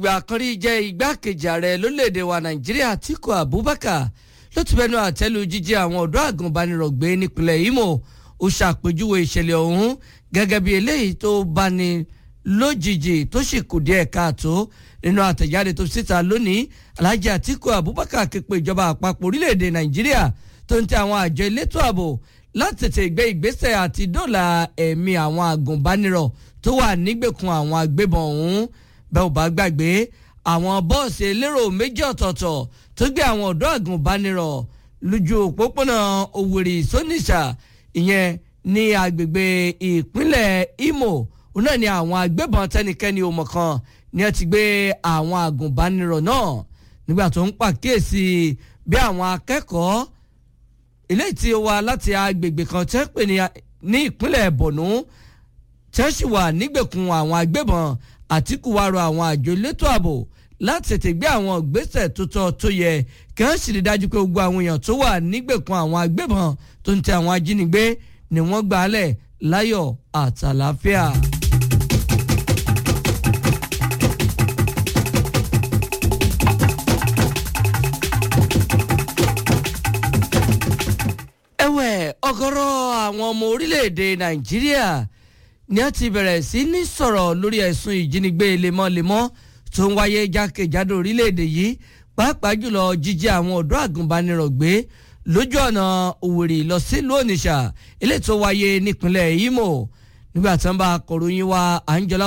ìgbà kan rí jẹ́ igbákejì ààrẹ lórílẹ̀‐èdè wa nàìjíríà Atiku Abubakar ló ti bẹnu àtẹ́lu jíjí àwọn ọ̀dọ́ àgùnbánirọ̀ gbé nípìnlẹ̀ Imo ó ṣàpèjúwe ìṣẹ̀lẹ̀ ọ̀hún gẹ́gẹ́ bí eléyìí tó bani lójijì tó sì kù díẹ̀ káàtó nínú àtẹ̀jáde tó síta lónìí Alhaji Atiku Abubakar képe ìjọba àpapọ̀ orílẹ̀‐èdè nàìjíríà tó ń tẹ àwọn àjọ elétò ààbò láti tètè gbé ìgbésẹ̀ àti dóòlà ẹ̀mí àwọn àgùnbánirọ̀ tó wà nígbèkùn àwọn agbébọn ọ̀hún bẹ́ẹ̀ ò bá gbàgbé àwọn bọ́ọ̀sì elérò méjì ọ̀tọ̀ọ̀tọ̀ tó gbé àwọn ọ̀dọ́ àgùnbánirọ̀ lójú òpópónà Òwèrì Sónìṣà ìyẹn ní agbègbè ìpínlẹ̀ Imo òun náà ni àwọn agbébọn tẹnikẹ́ni ò mọ̀ kan ni ẹ ti gbé àwọn àgùnbánirọ̀ náà nígbà tó ń pàkíyèsí bí àwọn akẹ́kọ̀ọ́ eléyìí tí ó wá láti agbègbè kan tẹ́ pè ní ìpínlẹ̀ Borno tẹ́ sì wà nígbèkùn àwọn agbébọn Àtíkù wá rọ àwọn àjọ elétò ààbò láti tètè gbé àwọn ìgbésẹ̀ tó tọ́ tó yẹ kí wọ́n sì rí dájú pé gbogbo àwọn èèyàn tó wà nígbèkùn àwọn agbébọn tó ń tẹ àwọn ajínigbé ni wọ́n gbà á lẹ̀ láyọ̀ àtàlàáfíà. ẹ̀wẹ̀ ọ̀gọ̀rọ̀ àwọn ọmọ orílẹ̀-èdè Nàìjíríà ni a ti bẹ̀rẹ̀ sí ní sọ̀rọ̀ lórí ẹ̀sùn ìjínigbé lemọ́lemọ́ tó ń wáyé jákèjádò orílẹ̀-èdè yìí pàápàá jùlọ jíjí àwọn ọ̀dọ́ àgùnbánirọ̀ gbé lójú ọ̀nà Òwèrì lọ sílùú Onitsha eléyìí tó wáyé nípínlẹ̀ Imo nígbà tí wọ́n bá akọ̀ròyìn wa Anjola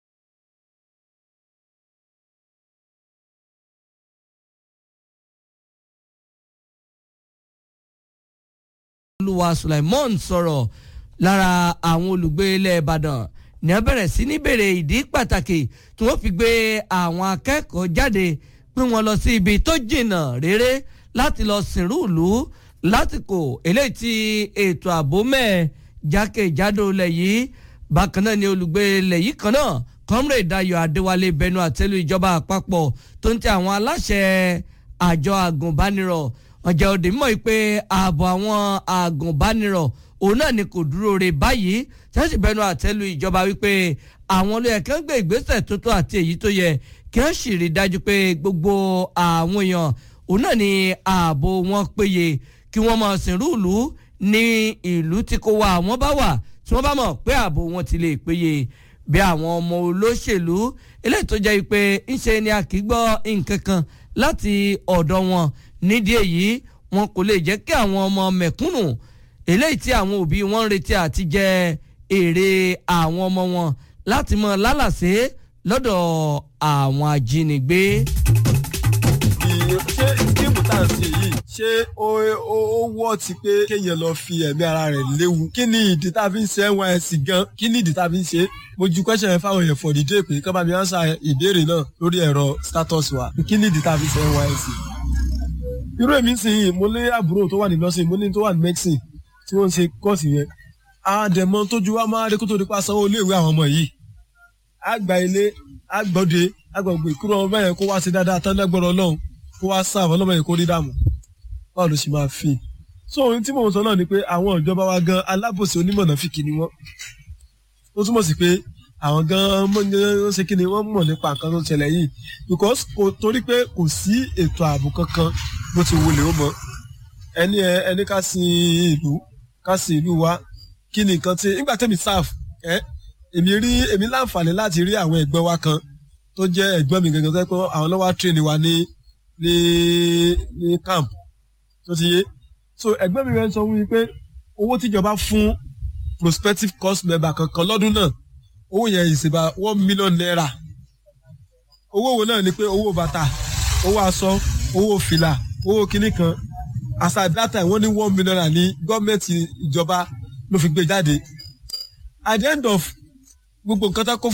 olúwa Sulaimon sọ̀rọ̀ lára àwọn olùgbé ilẹ̀ Ìbàdàn ní a bẹ̀rẹ̀ sí ní béèrè ìdí pàtàkì tí wọ́n fi gbé àwọn akẹ́kọ̀ọ́ jáde pé wọ́n lọ sí ibi tó jìnnà réré láti lọ sìnrú ìlú lásìkò eléyìí tí ètò ààbò mẹ́ẹ̀ jákèjádò ilẹ̀ yìí bákan náà ni olùgbé ilẹ̀ yìí kan náà Comrade Dayo Adéwálé bẹnu àtẹ́lù ìjọba àpapọ̀ tó ń tẹ àwọn aláṣẹ àjọ àgùnbánirọ̀ ọjà òde mọ̀ pé ààbò àwọn àgùnbánirọ̀ òun náà ni kò dúró re báyìí tẹ́sí bẹnu àtẹ́lu ìjọba wípé àwọn olóyè kan gbé ìgbésẹ̀ tó tó àti èyí tó yẹ kí wọ́n sì rí dájú pé gbogbo àwọn èèyàn òun náà ni ààbò wọn péye kí wọ́n máa sìnrú ìlú ní ìlú tí kò wá àwọn bá wà tí wọ́n bá mọ̀ pé ààbò wọn ti lè péye bí àwọn ọmọ olóṣèlú eléyìí tó jẹ́ pé ńṣe ni a kì í gbọ́ nǹkan kan láti ọ̀dọ̀ wọn nídìí èyí wọn kò lè jẹ́ kí àwọn ọmọ mẹ̀kúnnù eléyìí tí àwọn òbí wọn ń retí àti jẹ èrè àwọn ọmọ wọn láti mọ lálàsé lọ́dọ̀ àwọn ajínigbé. ṣé géèmù tá à ń ṣe yìí ṣé ó ó wọ́ ti pé kéèyàn lọ fi ẹ̀mí ara rẹ̀ léwu kí ni ìdí tá a fi ń ṣe NYSC gan kí ni ìdí tá a fi ń ṣe mo ju question yẹn fáwọn èèyàn fọ̀dí dé pé kọ́ bá mi ánsà ìbéèrè náà lórí ẹ̀rọ status wa kí ni ìdí tá a fi ń ṣe NYSC irú èmi ń sìn yìí mo lé àbúrò tó wà ní nursing mo ní tó wà ní medicine tí wọ́n ń ṣe kọ́ọ̀sì yẹn àdẹ̀mọ́ tójú wa máa rí kó tó di pa sanwó iléèwé àwọn ọmọ yìí àgbà ilé àgbọ̀dé àgbàgbé kúrò ọmọ yẹn kó wá sí dáadáa tán lẹ́gbọ̀rọ̀ ọlọ́run kó wá sáà ọlọ́mọ yẹn kó rí dààmú báwo ló ṣe máa fi so ohun tí mò ń sọ náà ni pé àwọn ìjọba wa gan alábòsí onímọ̀nà fìkì ni wọ́n ó túmọ̀ sí pé àwọn gan ó ṣe kí ni wọ́n mọ̀ nípa nǹkan tó ń ṣẹlẹ̀ yìí because kò torí pé kò sí ètò ààbò kankan bó ti wọlé ó mọ ẹni ẹni ká sin ìlú ká sin ìlú wa kí ni nǹkan tí nígbà tẹ́mi sáf ẹ èmi rí èmi láǹfààní láti rí àwọn ẹ̀gbọ́n wa kan tó jẹ́ ẹ̀gbọ́n mi gangan tó yẹ pé àwọn lọ́wọ́ train wa ní ní ní camp tó ti yé so ẹ̀gbọ́n mi rẹ̀ ń sọ fún mi pé owó tíjọba fún prospective course member kankan lọ́dún náà owó yẹn is about one million naira owó wo náà ni pé owó bàtà owó aṣọ owó fìlà owó kinní kan as at that time wọ́n ní one million naira ní gọ́ọ̀mẹ̀ntì ìjọba ló fi gbé jáde at the end of gbogbo nǹkan tó kó fún.